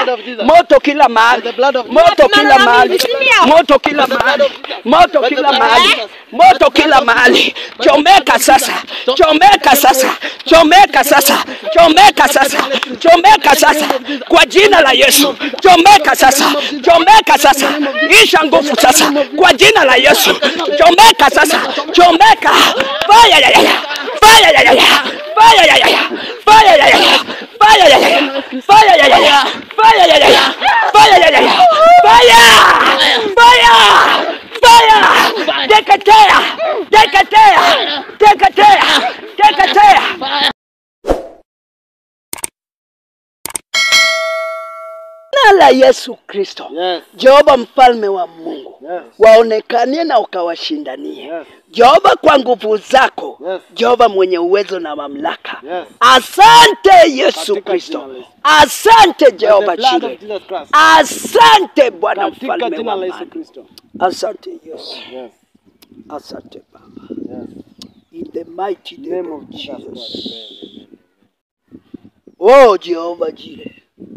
blood of Jesus. moto kila mahali, By the blood of moto Jesus. kila mahali, Ndio. moto kila mahali, moto By the kila blood of mahali, Jesus. moto kila mahali. Chomeka sasa, chomeka sasa, chomeka sasa, chomeka sasa, chomeka sasa, kwa jina la Yesu, chomeka sasa, chomeka sasa, isha nguvu sasa, kwa jina la Yesu, chomeka sasa, chomeka, fire ya ya ya, fire ya ya ya, fire ya ya ya, fire ya ya ya, fire ya ya ya, fire ya ya ya, fire ya ya ya, fire ya ya ya, fire, fire, fire, teketea, teketea, teketea, teketea. Jina la Yesu Kristo, Yes. Jehova mfalme wa Mungu, Yes. waonekanie na ukawashindanie. Yes. Jehova kwa nguvu zako, Yes. Jehova mwenye uwezo na mamlaka. Yes. Asante Yesu Katika Kristo, jina la Yesu. asante By Jehova the blood Jire, of Jesus Christ. asante Bwana Katika mfalme jina wa la Yesu amani. Kristo. Asante Yesu, Yes. asante Baba, Yes. in the mighty name, Name of of Jesus Jesus. Christ. Oh Jehova Jire,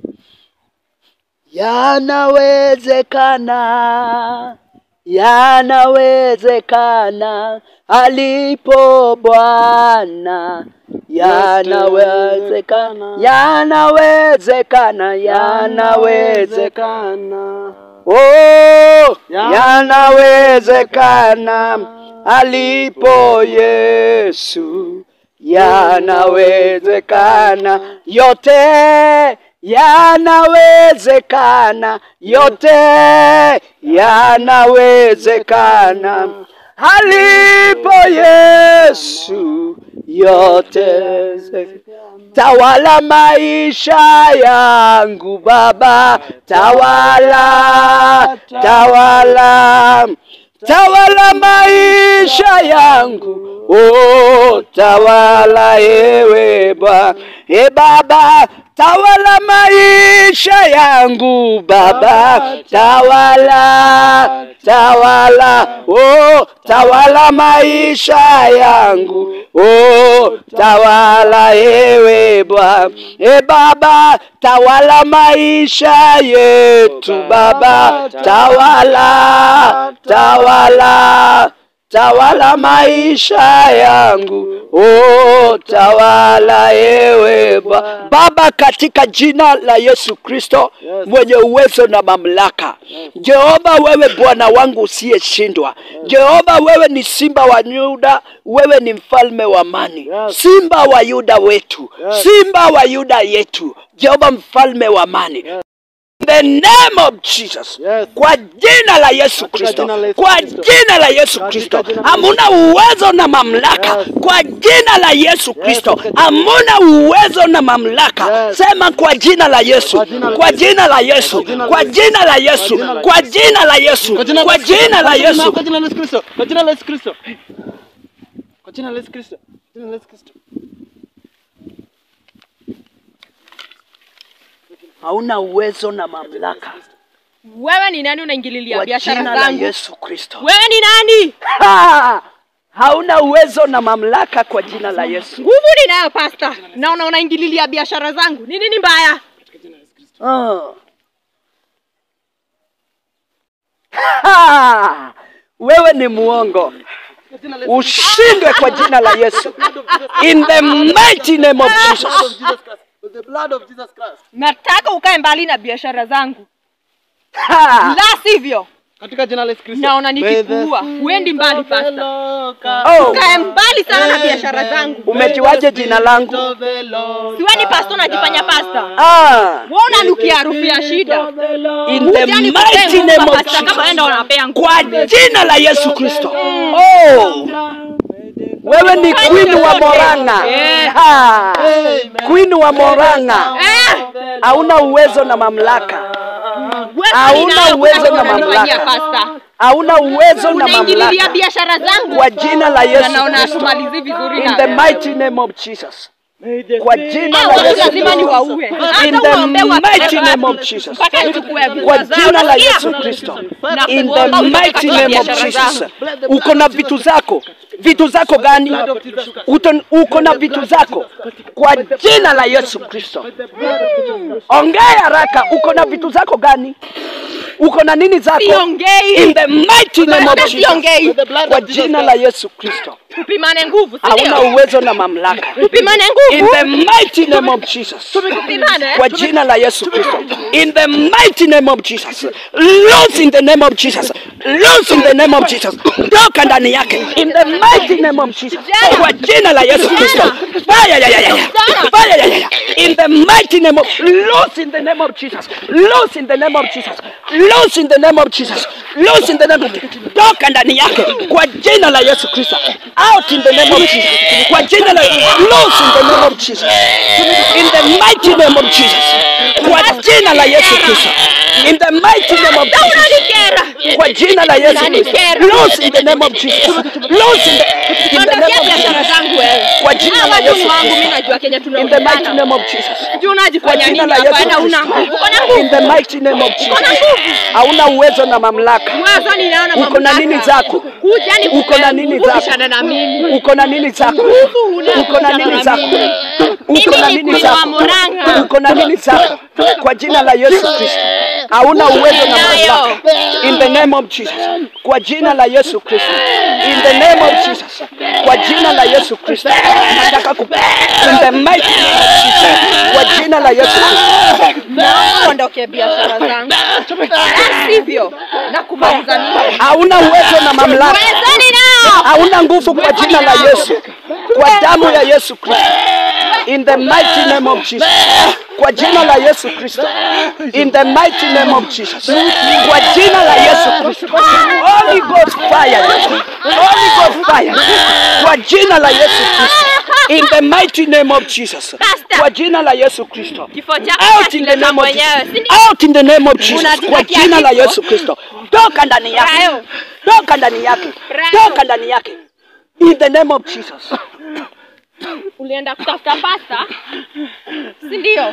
yanawezekana, yanawezekana alipo Bwana, yanawezekana, yanawezekana, yanawezekana. Oh, yanawezekana alipo Yesu, yanawezekana yote, yanawezekana yote, yanawezekana alipo Yesu, yote Tawala maisha yangu Baba, tawala, tawala, tawala maisha yangu, oh, tawala ewe Baba, e Baba, tawala maisha yangu Baba, tawala, tawala, oh, tawala maisha yangu, oh, tawala ewe Bwana, e Baba, tawala maisha yetu Baba, tawala, tawala, tawala maisha yangu, oh, tawala ewe Bwana. Baba, katika jina la Yesu Kristo Yes. mwenye uwezo na mamlaka, Jehova, wewe Bwana wangu usiyeshindwa, Jehova, wewe ni simba wa Yuda, wewe ni mfalme wa amani, Yes. simba wa Yuda wetu, Yes. simba wa Yuda yetu, Jehova mfalme wa amani. Yes. In the name of Jesus. Yes. Kwa jina la Yesu Katika Kristo, jina la Yesu kwa Kristo. jina la Yesu Katika Kristo, jina la Yesu hamuna uwezo na mamlaka. Yes. Kwa jina la Yesu Kristo, katika jina- hamuna uwezo na mamlaka. Yes. Sema kwa jina la Yesu, Kwa jina la kwa Yesu. jina la Yesu, Kwa jina la kwa Yesu. jina la Yesu, jina la kwa jina la Yesu, Kwa jina la kwa Yesu. jina la Kwa jina- Yesu. Kwa jina la Yesu Kristo. Kwa jina la Yesu Kristo. Kwa jina la Yesu Kristo. Kwa jina la Yesu Kristo. Hauna uwezo na mamlaka Wewe ni nani unaingililia kwa biashara jina la zangu? Yesu Kristo. Wewe ni nani? Ha! Hauna uwezo na mamlaka kwa jina la Yesu. Nguvu ninayo pasta. Naona unaingililia biashara zangu. Ni nini mbaya? Ah. Ha! Wewe ni muongo, Kwa jina la Yesu ushindwe kwa jina la Yesu, in the mighty name of Blood Jesus. of Jesus Christ. With the blood of Jesus Christ. Nataka ukae mbali na biashara zangu. Ha! La sivyo, Katika jina la Yesu Kristo. naona May the nikikuua. Uendi mbali spirit of the pasta. Lord come. Oh, Ukae mbali sana na biashara zangu. umejiwaje jina langu? Of the Lord Siwe ni pasta unajifanya pasta. Ah, Wewe unanukia harufu ya shida. in the Ujani mighty kupea name nguvu of pasta kama wewe ndio Jesus. unapea nguvu. Kwa jina la Yesu Kristo. Oh, wewe ni queen wa Moranga. Eh. Ha! Queen wa Moranga. Eh, Hauna uwezo na mamlaka. wewe Hauna ninayo uwezo kutaka na unanifanyia mamlaka. pasta. Hauna uwezo na Unaingililia mamlaka. biashara zangu. Kwa jina la Na Yesu naona Kristo. hatumalizi vizuri In na the wewe. mighty name of Jesus. Kwa jina Hao la watu Yesu lazima Kristo. niwaue. In Hata the uombe watu mighty name of Jesus. mpaka nichukue Kwa vitu zao. jina la Nasikia? Yesu Kristo. Na In the kuomba utoke mighty katika name of biashara Jesus. zangu. Uko na vitu zako. vitu zako gani? Uto- Uko na vitu zako kwa jina la Yesu Kristo. Ongea haraka, uko na vitu zako gani? Uko na nini zako? Siongei. In the mighty name of Bwana, Jesus. siongei. Kwa jina la Yesu Kristo. Tupimane nguvu, si Hauna ndio? uwezo na mamlaka. Tupimane In nguvu. the mighty name of Jesus. Tupimane. Kwa jina la Yesu Kristo. In the mighty name of Jesus. Loose in the name of Jesus. Loose in the name of Jesus. Toka ndani yake. In the mighty name of Jesus. Kwa jina la Yesu Kristo. Fire ya ya ya. Fire ya ya ya. In the mighty name of loose in the name of Jesus. Loose in the name of Jesus. Loose in the name of Jesus. Loose in the name of Jesus. Toka ndani yake. Kwa jina la Yesu Kristo. Out in the name of Jesus. Kwa jina la loose in the name of Jesus. In the mighty name of Jesus. Kwa jina la Yesu Kristo. In the mighty name of Jesus. Unanikera. Kwa jina la Yesu Kristo. Loose in the name of Jesus. Loose in the, in the name Ondokea of biashara Jesus. zangu wewe. Kwa jina Hawa la watu ni Yesu wangu, Kristo. mimi najua Kenya In the mighty tunaungana. name of Jesus. Juu Kwa unajifanya jina nini la hapa? Yesu Na una Kristo. nguvu. Uko na In nguvu. the mighty name of Jesus. Uko na nguvu. Hauna uwezo na mamlaka. Wazo ninaona Uko na mamlaka. nini zako? Kuja ni Uko na nini zako? kubishana na mimi. Uko na nini zako? huna Uko na nini kubishana zako? na mimi. Uko na Mimi ni nini queen wa zako? Murang'a. Uko na nini zako? Kwa jina la Yesu Kristo. Hauna uwezo na mamlaka. In the name of Jesus. Kwa jina la Yesu Kristo. In the name of Jesus. Kwa jina la Yesu Kristo. Nataka ku In the mighty name of Jesus. Kwa jina la Yesu Kristo. Uondoke biashara zangu. La Sivyo. Nakumaliza mimi. Hauna uwezo na mamlaka. Wezani nao. hauna nguvu kwa jina la Yesu, kwa damu ya Yesu Kristo, in the mighty name of Jesus, kwa jina la Yesu Kristo, in the mighty name of Jesus, kwa jina la Yesu Kristo, Holy Ghost fire, Holy Ghost fire, kwa jina la Yesu Kristo, in the mighty name of Jesus, kwa jina la Yesu Kristo, Kifo chako out in the kinakileta name of mwenyewe, Jesus, si ndio? out in the name of Jesus, kwa Unajitakia jina la kifo? Yesu Kristo, toka ndani yake, Brayo. toka ndani yake, Brayo. toka ndani yake, in the name of Jesus. Ulienda kutafuta pasta, si ndio?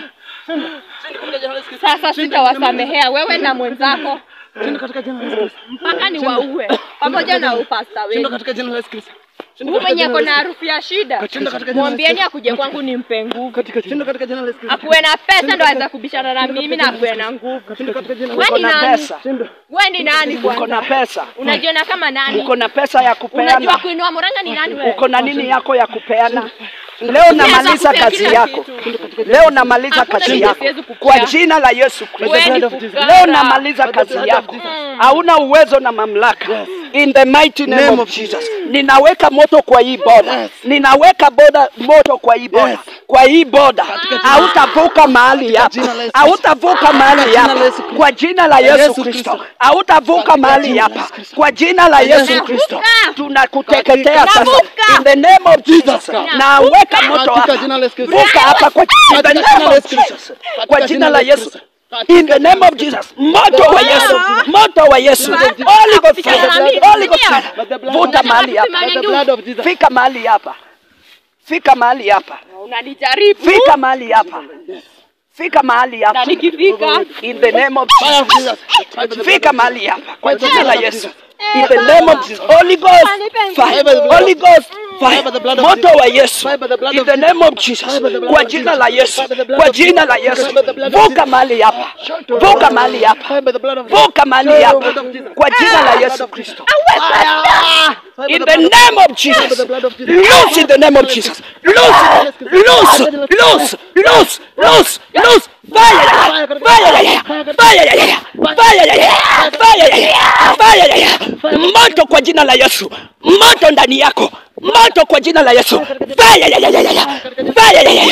Sasa sitawasamehea wewe na mwenzako mpaka ni waue pamoja na upasta wenu. katika jina la Yesu Kristo. Huyu mwenye ako na harufu ya shida, mwambieni akuje kwangu nimpe nguvu. Katika jina katika jina la Yesu Kristo. Akuwe na pesa ndo aweza kubishana na mimi na akuwe na nguvu. Katika jina la Wewe Uko ni na nani? pesa, Wewe ni nani uko na kwanza? pesa, Unajiona kama nani? uko na pesa ya Unajua kupeana, kuinua Murang'a ni nani wewe? uko na nini yako ya kupeana. Leo namaliza kupea kazi kila yako, kitu. leo namaliza Hakuna kazi kitu yako siwezi kupea. kwa jina la Yesu Kristo. Wewe ni fukara. Leo namaliza kazi yako, hauna uwezo na mamlaka. In the mighty name of Jesus, ninaweka moto kwa hii boda, ninaweka boda moto kwa hii boda, kwa hii boda hautavuka mahali hapa, hautavuka mahali hapa kwa jina la Yesu Kristo, hautavuka mahali hapa kwa jina la Yesu Kristo. Tunakuteketea sasa in the name of Jesus, naweka moto hapa Katika jina la Yesu Kristo. vuka hapa kwa in the name of Jesus, kwa jina la Yesu. In the name of Jesus, moto wa Yesu, moto wa Yesu, Holy Ghost fire, Holy Ghost fire, vuta mahali hapa, By the blood of Jesus. fika mahali hapa, fika mahali hapa, Unanijaribu fika mahali hapa, fika mahali na hapa, nikifika in the name of Fire of Jesus, Jesus. fika mahali hapa, kwa jina la Yesu. In the name of Jesus, Holy Ghost fire, Holy Ghost fire, moto wa Yesu, in the name of Jesus, kwa jina la Yesu, kwa jina la Yesu, vuka mahali hapa, vuka mahali hapa, Fire by the blood of vuka mahali hapa, kwa jina la Yesu Kristo. In the name of Jesus, loose in the name of Jesus, loose, loose, loose, loose, loose, loose, fire, fire, fire, fire, fire, fire, fire, moto kwa jina la Yesu, moto ndani yako, moto kwa jina la Yesu, fire, fire, fire,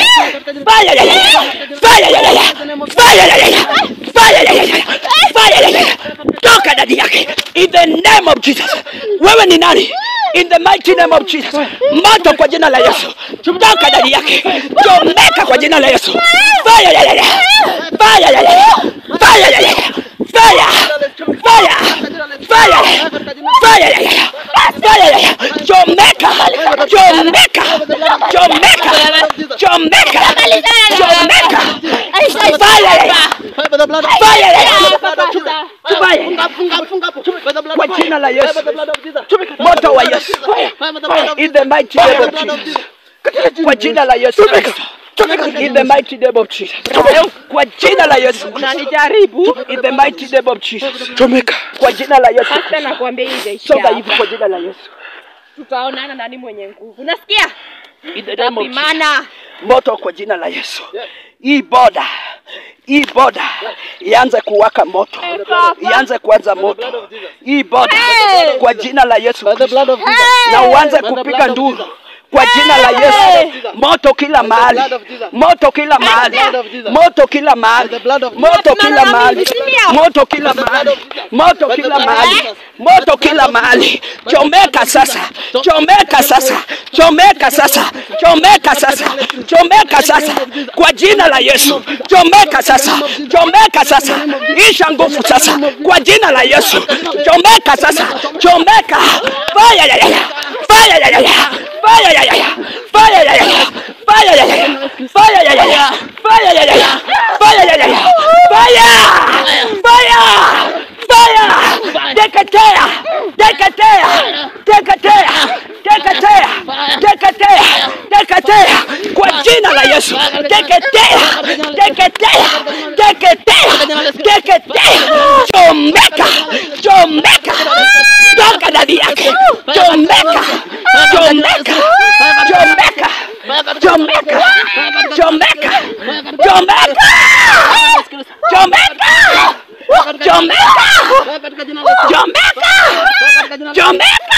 fire, fire, fire, toka ndani yake, in the name of Jesus. Wewe ni nani? In the mighty name of Jesus. Moto kwa jina la Yesu. Toka ndani yake. Chomeka kwa jina la Yesu. Fire ya ya ya. Fire ya ya ya. Fire ya ya ya. Fire. Fire. Fire. Fire ya ya ya. Fire ya ya. Chomeka. Chomeka. Chomeka. Chomeka. Chomeka. Fire ya ya. Fire by the blood of Fire ya ya. Funga, Fire. funga, funga. By the blood Kwa of jina la Fire Yesu. by the blood of Jesus. Moto wa Yesu. in the mighty name of Jesus. Kwa jina la Yesu Kristo. In the mighty name of Jesus. Kwa jina la Yesu Kristo. unanijaribu In the mighty name of Jesus. Chomeka. Kwa jina la Yesu hata Kristo. nakwambia hii itaishia Songa hapa. hivi kwa jina la Yesu. tutaonana nani mwenye nguvu unasikia In the name of Jesus. tapimana Moto kwa jina la Yesu. Hii boda. Hii boda ianze kuwaka moto. Ianze kuanza moto. Hii boda Hey! kwa jina la Yesu By the Kristo. blood of Jesus. Na uanze By the kupiga blood of nduru Jesus. kwa jina la Yesu. Moto kila mahali. blood of Jesus. Moto kila mahali. blood of Jesus. Moto kila mahali. By the blood of Jesus. Moto kila Tunaona mahali. mimi, sindio? Moto kila By the blood mahali. of Jesus. Moto By the kila blood of mahali. Jesus. Moto kila mahali. Chomeka sasa. Chomeka sasa. Chomeka sasa. Chomeka sasa. Chomeka sasa. Kwa jina la Yesu. Chomeka sasa. Chomeka sasa. Isha nguvu sasa. Kwa jina la Yesu. Chomeka sasa. Chomeka. Fire ya ya ya. Fire ya ya ya. Fire ya ya ya. Fire ya ya ya. Fire ya ya ya. Fire ya ya ya. Fire ya ya ya. Fire ya ya ya. Fire. Fire. Fire. Teketea. Teketea. Teketea. Teketea. Teketea. Teketea. Kwa jina la Yesu. Teketea. Teketea. Teketea. Teketea. Chomeka. Chomeka. Toka ndani yake. Chomeka. Chomeka. Chomeka. Chomeka. Chomeka. Chomeka. Chomeka. Chomeka. Chomeka. Chomeka.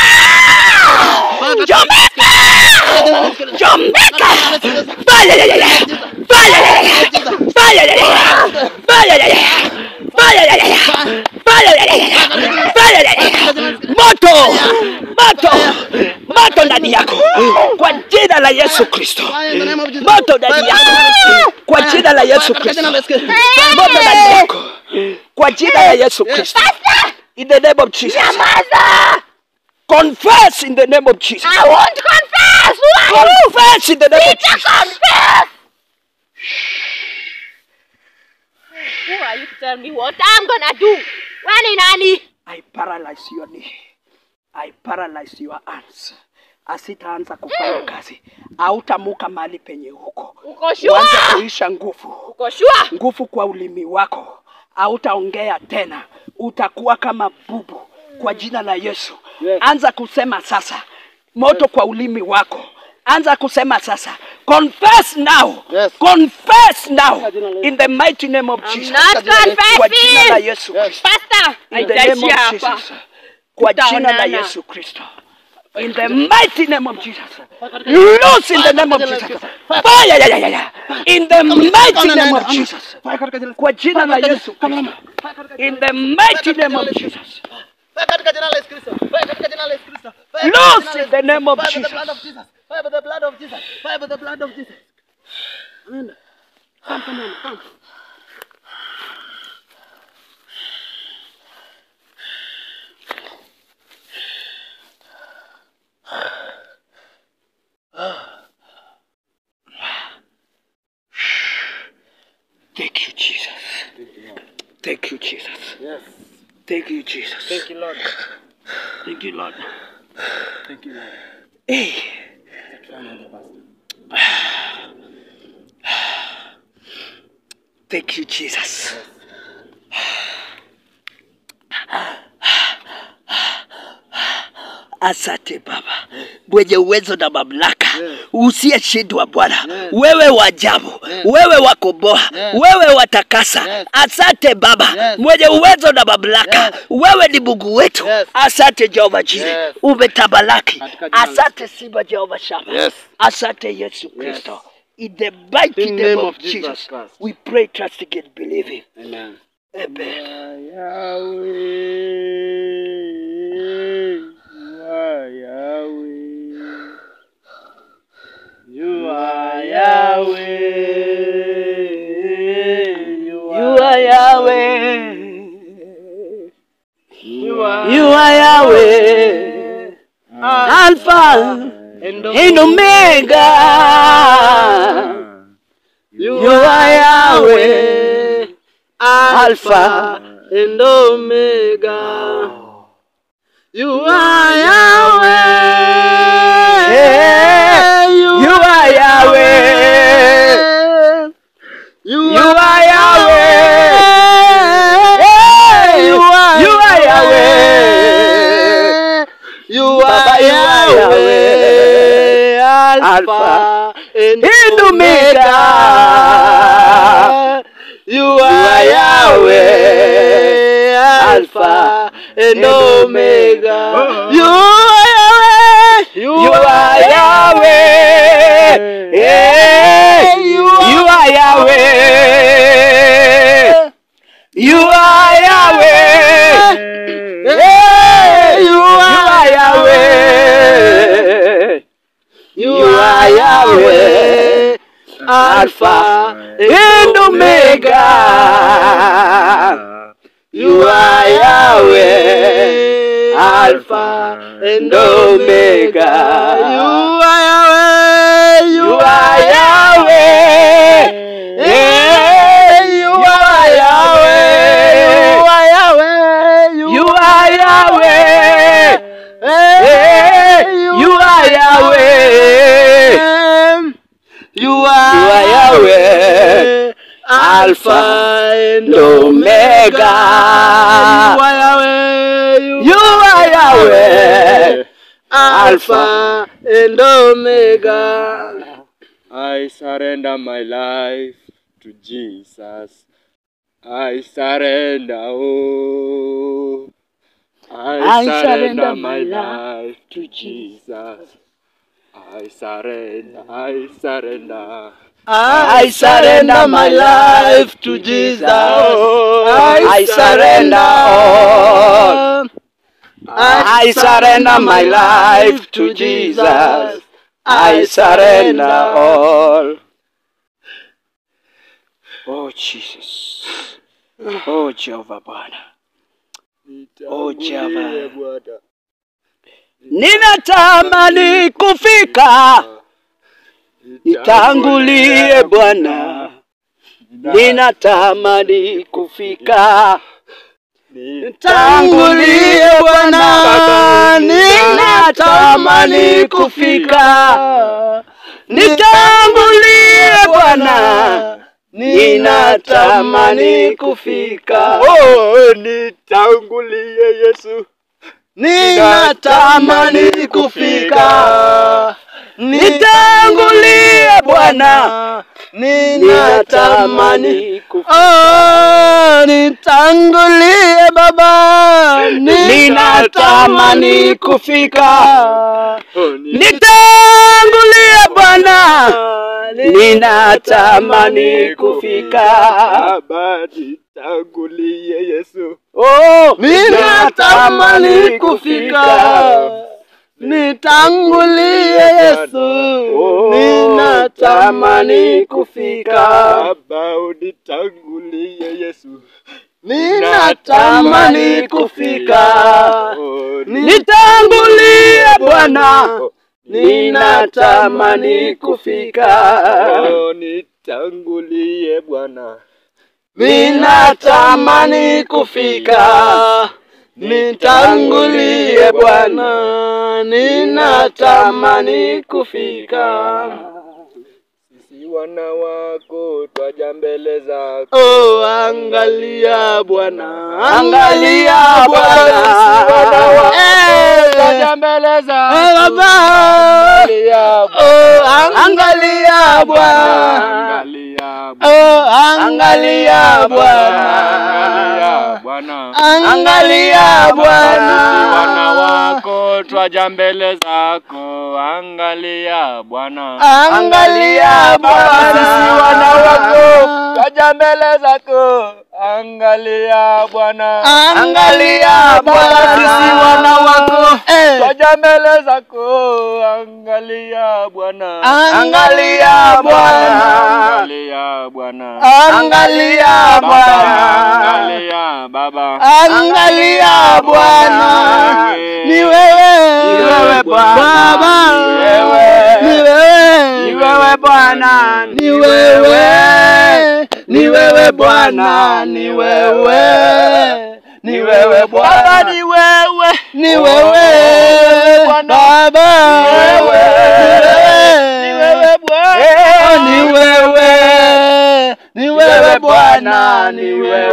Chomeka. Chomeka. Fire ya ya ya. Fire ya ya ya. Fire ya ya ya. Fire ya ya ya. Fire ya ya ya. Fire ya ya ya. Fire ya ya ya. Moto. Moto. Moto ndani yako. Kwa jina la Yesu Kristo. Fire in the name of Jesus. Moto ndani yako. Kwa jina la Yesu Kristo. Moto ndani yako. Kwa jina la Yesu Kristo. In the name of Jesus. Confess in the name of Jesus. I won't confess Confess in the name of Jesus. confess who are you to tell me what I'm gonna do wewe ni nani I paralyze your knee. I paralyze your hands. Asitaanza kufanya kazi. Hautamuka mahali penye huko. uko sure Uanze kuisha nguvu. uko sure Nguvu kwa ulimi wako. Hautaongea tena. Utakuwa kama bubu kwa jina la Yesu. Yes. Anza kusema sasa. Moto kwa ulimi wako. Anza kusema sasa. Confess now. Yes. Confess now. Kwa jina la Yesu. In the mighty name of I'm Jesus. not Kwa jina la confessing Yesu Yes. Kristo. pastor In the name haitaishia of hapa Jesus. Kwa jina la Tutaonana. Yesu Kristo. In the mighty name of Jesus. Loose in the name of Jesus. Fire ya ya ya ya. In the mighty name of Jesus. Kwa jina la Yesu Kristo. In the mighty name of Jesus. Katika jina la Yesu Kristo. Fire katika jina la Yesu Kristo. Fire Loose katika jina la in the name of Fire by the blood of Jesus. Jesus. Fire by the blood of Jesus. Fire by the blood of Jesus. Amen. Come, come on, come. Thank you, Jesus. Thank you, Jesus. Yes. Thank you, Jesus. Thank you, Lord. Thank you, Lord. Thank you, Lord. Hey. Thank you, Jesus. Asante Baba mwenye uwezo na mamlaka, usiyeshindwa Bwana, wewe wa ajabu, wewe wa komboa, wewe watakasa. Yes. Asante Baba Yes. mwenye uwezo na mamlaka, Yes. wewe ni Mungu wetu. Yes. Asante Jehova Jire, Yes. umetabalaki. Katika jina la Asante Simba Jehova Shama. Yes. Asante Yesu Kristo. In the mighty In name, name of of Jesus Jesus, Christ. we pray, trusting and believing. Amen. Amen. You are Yahweh. You You are Yahweh. You are You are Yahweh. Alpha and and Omega. You You are Yahweh. Alpha and Omega. You are Yahweh. Eh, you are Yahweh. You You are Yahweh. Eh, You are you are Yahweh. You Baba, are you are Yahweh. Alpha Alpha and and Omega. You are Yahweh. Alpha and Omega. You are Yahweh. You are Yahweh. Eh, You You are Yahweh. You are Yahweh. Hey, you You are Yahweh. You are Yahweh. Alpha and Omega. You are Yahweh, Alpha and Omega. You are Yahweh, You are Yahweh. Eh, you are Yahweh, you are Yahweh, You are Yahweh. Eh, You are Yahweh. You You are are Yahweh. Alpha and Omega. You are Yahweh. You are Yahweh. Alpha and Omega. I surrender my life to Jesus. I surrender, oh. I, I surrender, surrender my my life to Jesus. I surrender, I surrender. I surrender my life to Jesus. I surrender all. I surrender my life to Jesus. I surrender all. Oh Jesus. Oh Jehovah Bwana. Oh Jehovah. Bwana. Ninatamani kufika nitangulie Bwana. Ninatamani kufika Tangulie Bwana, ninatamani kufika. Nitangulie Bwana, ninatamani kufika. Oh, nitangulie Yesu. ninatamani kufika. Nitangulie Bwana, ninatamani ninatamani kufika. Oh, nitangulie Baba, Ninatamani kufika. Oh, ni- Nitangulie Bwana, ninatamani kufika. Baba, nitangulie Yesu. Oh, ninatamani kufika. Nitangulie Yesu, Oh, ninatamani kufika. Baba, unitangulie Yesu. Ninatamani kufika. Oh, ni- Nitangulie Bwana, ninatamani kufika. Oh, nitangulie Bwana. Ninatamani kufika. Nitangulie Bwana, ninatamani kufika. Sisi wana wako twaja mbele zako. Oh, angalia Bwana, Angalia Bwana. Eh, Twaja mbele eh, zako. Baba. Angalia Oh, angalia Bwana. Angalia Oh, angalia Bwana. Angalia Bwana. Angalia Sisi wana Bwana. wako twaja mbele zako. Angalia Bwana. Angalia Bwana. Sisi wana wako twaja mbele zako. Angalia Bwana. Angalia Bwana. Sisi wana wako Eh. twaja mbele zako. Angalia Bwana. Angalia Bwana. Angalia Bwana. Angalia Bwana. Angalia Baba. Angalia Bwana. Ni wewe. Ni wewe Bwana. Baba. Ni wewe. Ni wewe. Ni wewe Bwana, Ni wewe. Ni wewe Bwana. Ni wewe. Ni wewe Baba, Bwana. ni wewe, Ni wewe. Bwana. Baba. Ni wewe. wewe, ni wewe Bwana, ni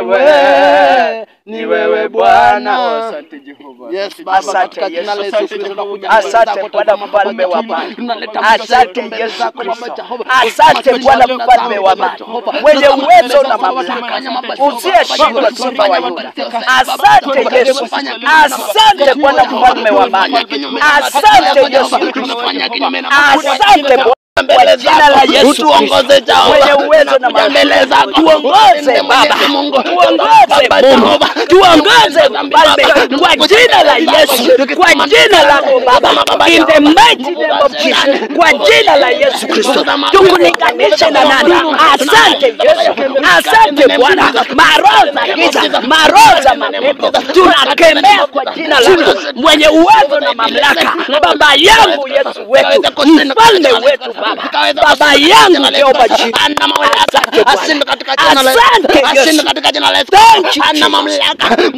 wewe, ni wewe Bwana. Asante Jehova. Yes, Baba, Asante katika jina la Yesu. Yesu Kristo tunakuja Asante mbele zako, Bwana tazama mfalme wa Baba, amani. tunaleta Asante mtoto mbele Yesu zako, Kristo. Baba Jehova. Asante Bwana Tazama mfalme wa Baba amani, Jehova. mwenye Tazama uwezo mbele na zako, Baba mamlaka, Jehova. usiyeshindwa simba wa Yuda. Asante Baba, Yesu, fanya kinyume na asante Bwana mfalme wa amani, asante Yesu Kristo, asante Bwana kwa jina la Yesu Utuongoze Kristo, Jehova. mwenye uwezo na mbele mamlaka, zako. tuongoze Baba, tuongoze Mungu, tuongoze mfalme kwa jina la Yesu, kwa jina lako Baba, in the mighty name of Jesus, kwa jina la Yesu Kristo, tukulinganishe na nani? Asante Yesu, asante Bwana, maroho za giza, maroho za mapepo tunakemea kwa jina lako, mwenye uwezo na mamlaka, Baba yangu Yesu wetu, mfalme wetu Baba, Baba yangu Jehova Jireh, asante Bwana, asante Yesu, thank you Jesus.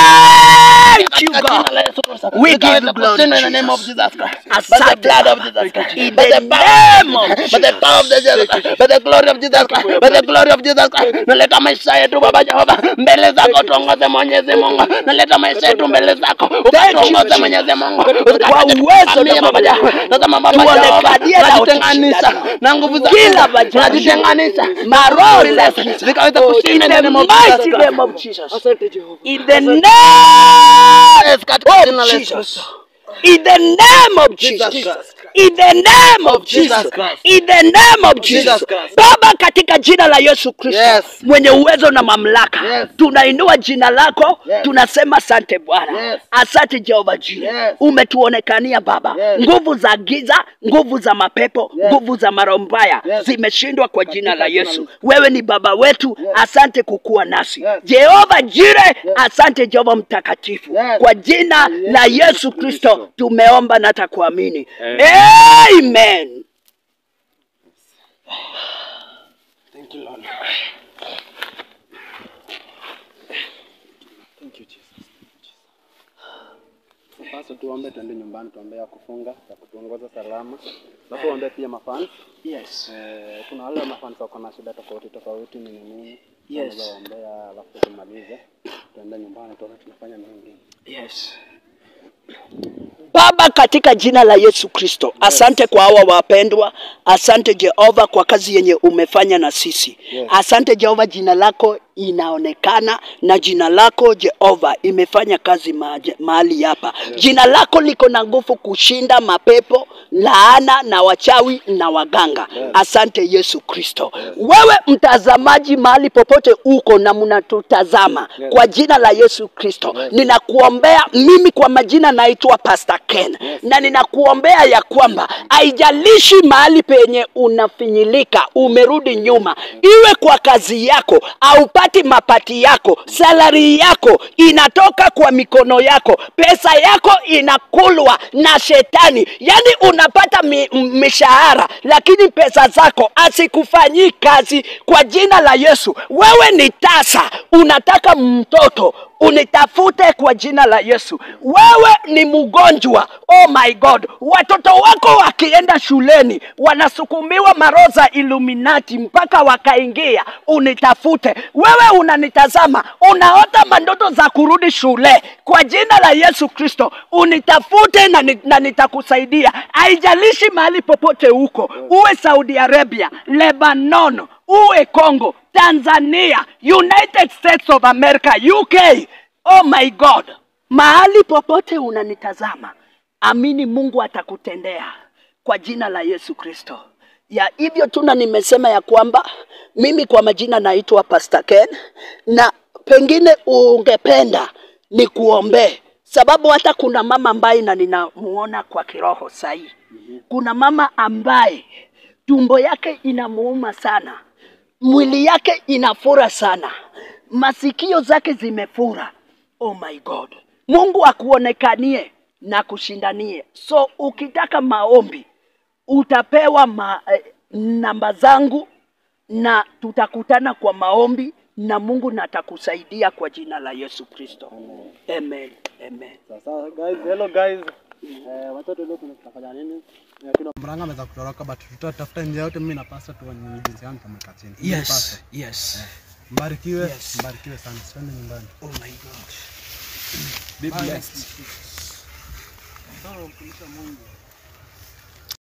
Thank you God. We give you glory. in the name of Jesus Christ. By the Asante blood of Baba. Jesus Christ. In By the the power name of by the power of the Jesus Christ. By the glory of Jesus Christ. By the glory of Jesus Christ. Naleta maisha yetu Baba Jehova mbele zako, tuongoze Mwenyezi Mungu. Naleta maisha yetu mbele zako, ukatuongoze Mwenyezi Mungu. Kwa uwezo na Baba Jehova. Tazama Baba tuonekanie Jehova, na tunajitenganisha na nguvu za Kila giza. majani. tunajitenganisha Maroho Roho za za giza. zikaweza In kushinda in the the name of Jesus mighty Christ. name of Jesus. Asante Jehova. In the name Yes, katika jina la of Yesu Jesus. Kristo. In the name of Jesus. Jesus Christ. In the name of Jesus Jesus. Christ. In the name of Jesus. Jesus Christ. Baba, katika jina la Yesu Kristo Yes. mwenye uwezo na mamlaka, Yes. tunainua jina lako, Yes. tunasema asante Bwana, Yes. asante Jehova Jireh, Yes. umetuonekania Baba. Yes. Nguvu za giza, nguvu za mapepo, Yes. nguvu za maroho mbaya Yes. zimeshindwa kwa jina la jina la Yesu. Yesu. Wewe ni baba wetu, Yes. asante kukuwa nasi Yes. Jehova Jireh, Yes. asante Jehova mtakatifu Yes. kwa jina Yes. la Yesu Kristo tumeomba na takuamini. Amen. Amen. Thank you, Lord. Thank you, Jesus. Sasa tuombe tuende nyumbani, tuombe ya kufunga ya kutuongoza salama, alafu tuombe pia mafans. Yes. Eh, kuna wale mafans wako na shida tofauti tofauti, nini nini, Yes. Tunaweza waombea, alafu tumalize, tuende nyumbani, tuone tunafanya mengi. Yes. Baba, katika jina la Yesu Kristo, asante kwa hawa wapendwa. Asante Jehova kwa kazi yenye umefanya na sisi. Yes. Asante Jehova, jina lako inaonekana na jina lako Jehova imefanya kazi maje- mahali hapa. Jina lako liko na nguvu kushinda mapepo, laana na wachawi na waganga. Asante Yesu Kristo. Wewe mtazamaji, mahali popote uko na mnatutazama, Yes. kwa jina la Yesu Kristo Yes. ninakuombea mimi kwa majina naitwa Pastor Ken na ninakuombea ya kwamba haijalishi mahali penye unafinyilika umerudi nyuma, iwe kwa kazi yako haupati mapati yako, salari yako inatoka kwa mikono yako, pesa yako inakulwa na shetani, yani unapata mi, m- mishahara lakini pesa zako asikufanyii kazi. Kwa jina la Yesu, wewe ni tasa, unataka mtoto unitafute kwa jina la Yesu. Wewe ni mgonjwa, oh my God, watoto wako wakienda shuleni wanasukumiwa maroho za Illuminati mpaka wakaingia, unitafute. Wewe unanitazama, unaota mandoto za kurudi shule, kwa jina la Yesu Kristo unitafute na, ni, na nitakusaidia. Haijalishi mahali popote huko, uwe Saudi Arabia, Lebanon, uwe Congo, Tanzania, United States of America, UK. Oh my God, mahali popote unanitazama, amini Mungu atakutendea kwa jina la Yesu Kristo. Ya hivyo tuna nimesema ya kwamba mimi kwa majina naitwa Pastor Ken, na pengine ungependa nikuombee, sababu hata kuna mama ambaye na ninamuona kwa kiroho sahi. Kuna mama ambaye tumbo yake inamuuma sana, mwili yake inafura sana, masikio zake zimefura. Oh my God, Mungu akuonekanie na kushindanie. So ukitaka maombi utapewa ma, eh, namba zangu na tutakutana kwa maombi na Mungu na atakusaidia kwa jina la Yesu Kristo. Amen. Amen. Sasa guys, hello guys. Eh, watoto leo tunafanya nini? Eh, tuna Mranga ameweza kutoroka but tutatafuta njia yote mimi na pastor tuone jinsi gani tutamweka chini. Ndio Yes, pastor. yes. Mbarikiwe, Yes. mbarikiwe sana. Twende nyumbani. Oh my God. Be blessed. Sawa, mtumishi wa Mungu.